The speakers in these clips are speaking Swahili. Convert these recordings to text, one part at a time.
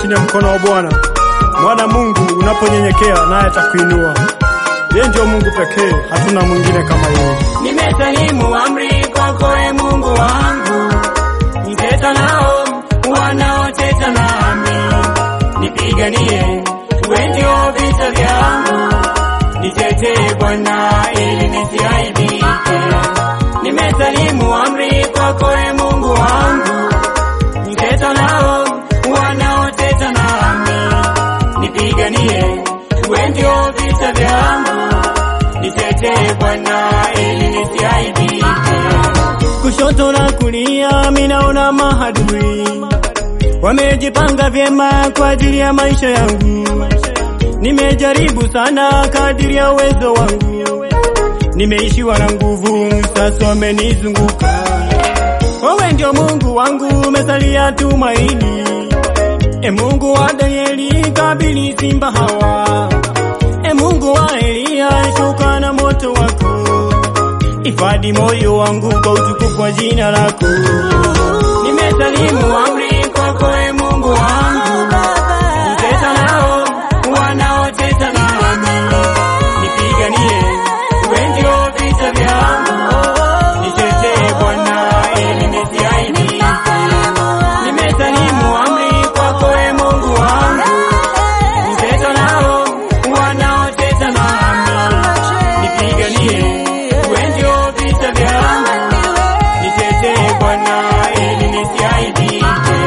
chini ya mkono wa Bwana. Mwana Mungu unaponyenyekea naye atakuinua. Yeye ndio Mungu pekee, hatuna mwingine kama yeye. Nimesalimu amri kwako e Mungu wangu, niteta nao wanaoteta nami, nipiganie, we ndio vita vyangu, nitetee Bwana ili nisiaibike. Nimesalimu amri kwako e Mungu wangu, niteta nao wanaoteta nami, nipiganie, we ndio vita vyangu nitetee Bwana ili nisiaibike. Kushoto na kulia minaona mahadui wamejipanga vyema kwa ajili ya maisha yangu. Nimejaribu sana kadiri ya uwezo wangu, nimeishiwa na nguvu, sasa wamenizunguka. Wewe ndio Mungu wangu, umesalia tumaini. E Mungu wa Danieli, kabili simba hawa. E Mungu wa Eliya, shuka na moto wako, hifadhi moyo wangu kwa utukufu wa jina lako. Nimesalimu amri kwako e Mungu wangu, niteta nao wanaoteta nami, nipiganie, we ndio vita vyangu, nitetee Bwana ili nisiaibike. Nimesalimu amri kwako e Mungu wangu, niteta nao wanaoteta nami, nipiganie, we ndio vita vyangu, nitetee Bwana ili nisiaibike.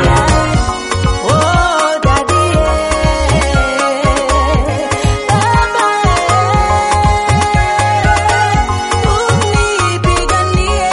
Oh, daddy, baba, unipiganie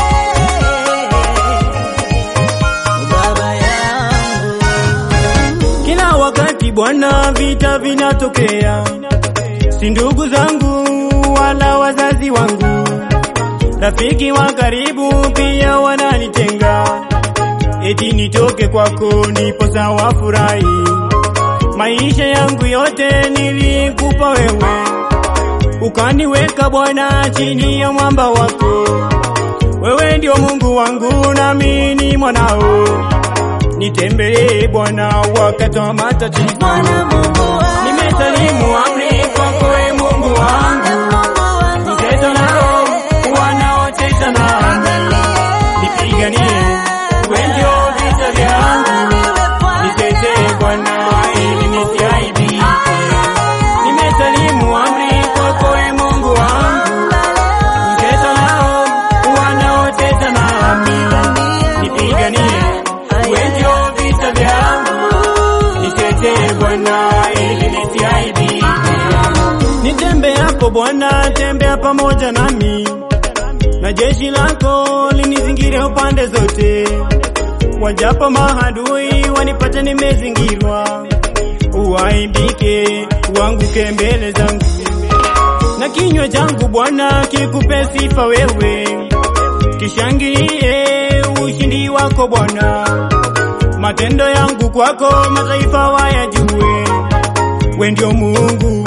baba yangu. Kila wakati Bwana, vita vinatokea, si ndugu zangu wala wazazi wangu, rafiki wa karibu pia wananitenga, eti nitoke kwako ndipo sawa furahi. Maisha yangu yote nilikupa wewe, ukaniweka Bwana chini ya mwamba wako. Wewe ndio Mungu wangu nami ni mwanao, nitembelee Bwana wakati wa matatizo. Bwana Mungu wangu, Nimesalimu amri kwako e Mungu wangu, Mungu wangu, niteta nao wanaoteta nami, nipiganie, we ndio vita vyangu, nitetee Bwana ili nisiaibike. Nimesalimu amri kwako e Mungu wangu, niteta nao wanaoteta nami, nipiganie, we ndio vita vyangu, nitetee Bwana ili nisiaibike. Nitembeapo Bwana, tembea pamoja nami, na jeshi lako linizingire upande zote. Wajapo mahadui wanipate nimezingirwa, uaibike, uanguke mbele zangu, na kinywa changu Bwana kikupe sifa wewe, kishangilie ushindi wako Bwana. Matendo yangu kwako mataifa wayajue, we ndio Mungu